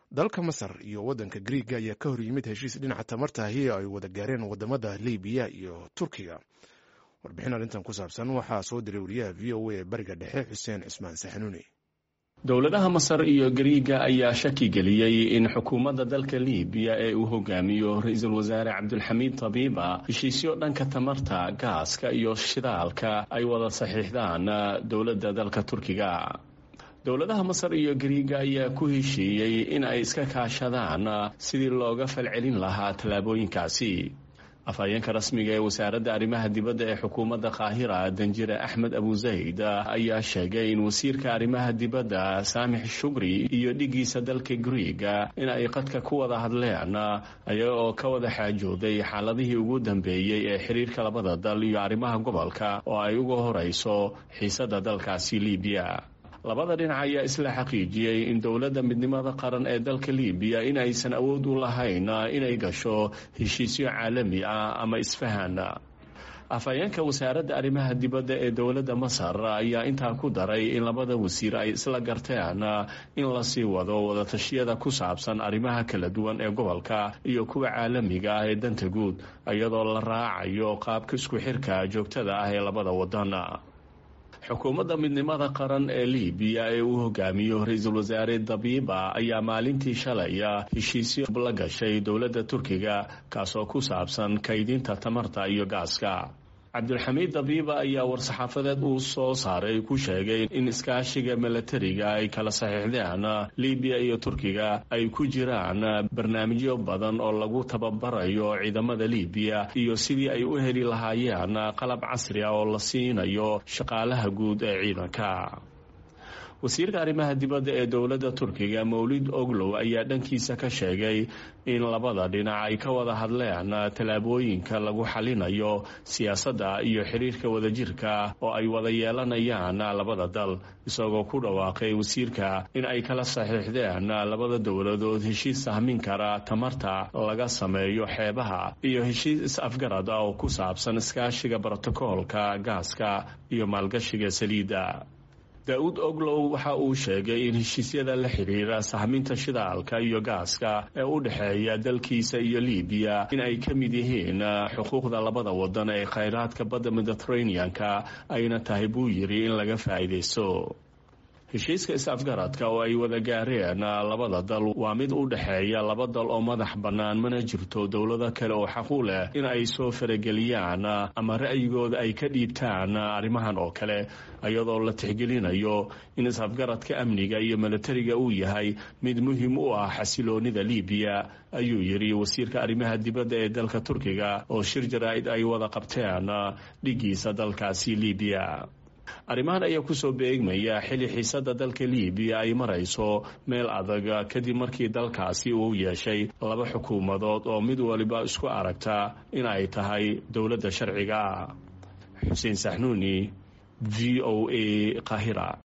dalka masar iyo waddanka griiga ayaa ka hor yimid heshiis dhinaca tamartahi ay wada gaareen wadamada libiya iyo turkiga warbixin arrintan ku saabsan waxaa soo diray wariyaha v o a ee bariga dhexe xuseen cismaan saxnuuni dowladaha masar iyo gariiga ayaa shaki geliyey in xukuumadda dalka libiya ee uu hogaamiyo ra-iisul wasaare cabdulxamiid tabiiba heshiisyo dhanka tamarta gaaska iyo shidaalka ay wada saxiixdaan dowladda dalka turkiga dowladaha masar iyo gariiga ayaa ku heshiiyey in ay iska kaashadaan sidii looga falcelin lahaa tallaabooyinkaasi afhayeenka rasmiga ee wasaaradda arrimaha dibadda ee xukuumadda qaahira danjire axmed abuzayd ayaa sheegay in wasiirka arrimaha dibadda saamix shugri iyo dhigiisa dalka griiga in ay qadka ku wada hadleen ayaga oo ka wada xaajooday xaaladihii ugu dambeeyey ee xiriirka labada dal iyo arrimaha gobolka oo ay uga horeyso xiisadda dalkaasi libiya labada dhinac ayaa isla xaqiijiyey in dowladda midnimada qaran ee dalka libiya in aysan awood u lahayn inay gasho heshiisyo caalami ah ama isfahan afhayeenka wasaaradda arrimaha dibadda ee dowladda masar ayaa intaa ku daray in labada wasiir ay isla garteen in lasii wado wadatashyada ku saabsan arrimaha kala duwan ee gobolka iyo kuwa caalamiga ah ee danta guud iyadoo la raacayo qaabka isku xirka joogtada ah ee labada wadan xukuumadda midnimada qaran ee libiya ee uu hogaamiyo ra-iisul wasaare dabiiba ayaa maalintii shalay heshiisyo la gashay dowladda turkiga kaasoo ku saabsan kaydinta tamarta iyo gaaska cabdulxamiid dabiiba ayaa war-saxaafadeed uu soo saaray ku sheegay in iskaashiga milatariga ay kala saxiixdeen libiya iyo turkiga ay ku jiraan barnaamijyo badan oo lagu tababarayo ciidamada libiya iyo sidii ay u heli lahaayeen qalab casri ah oo la siinayo shaqaalaha guud ee ciidanka wasiirka arrimaha dibadda ee dowladda turkiga mawlid oglow ayaa dhankiisa ka sheegay in labada dhinac ay ka wada hadleen tallaabooyinka lagu xalinayo siyaasadda iyo xiriirka wadajirka oo ay wada yeelanayaan labada dal isagoo ku dhawaaqay wasiirka in ay kala saxiixdeen labada dowladood heshiis sahmin kara tamarta laga sameeyo xeebaha iyo heshiis is-afgarad ah oo ku saabsan iskaashiga brotokoolka gaaska iyo maalgashiga saliidda daa-uud oglow waxa uu sheegay in heshiisyada la xiriira sahminta shidaalka iyo gaaska ee u dhexeeya dalkiisa iyo libiya in ay ka mid yihiin xuquuqda labada wadan ee khayraadka badda mediteraneanka ayna tahay buu yidhi in laga faa'iidaysto heshiiska is-afgaradka oo ay wada gaareen labada dal waa mid u dhexeeya laba dal oo madax bannaan mana jirto dowlado kale oo xaq u leh in ay soo farageliyaan ama ra'yigooda ay ka dhiibtaan arrimahan oo kale iyadoo la tixgelinayo in is-afgaradka amniga iyo milatariga uu yahay mid muhiim u ah xasiloonida libiya ayuu yidhi wasiirka arrimaha dibadda ee dalka turkiga oo shir jaraa'id ay wada qabteen dhigiisa dalkaasi libiya arrimahan ayaa kusoo beegmaya xili xiisadda dalka libiya ay marayso meel adag kadib markii dalkaasi uu yeeshay laba xukuumadood oo mid waliba isku aragta in ay tahay dowladda sharciga xuseen saxnuuni v o a qahira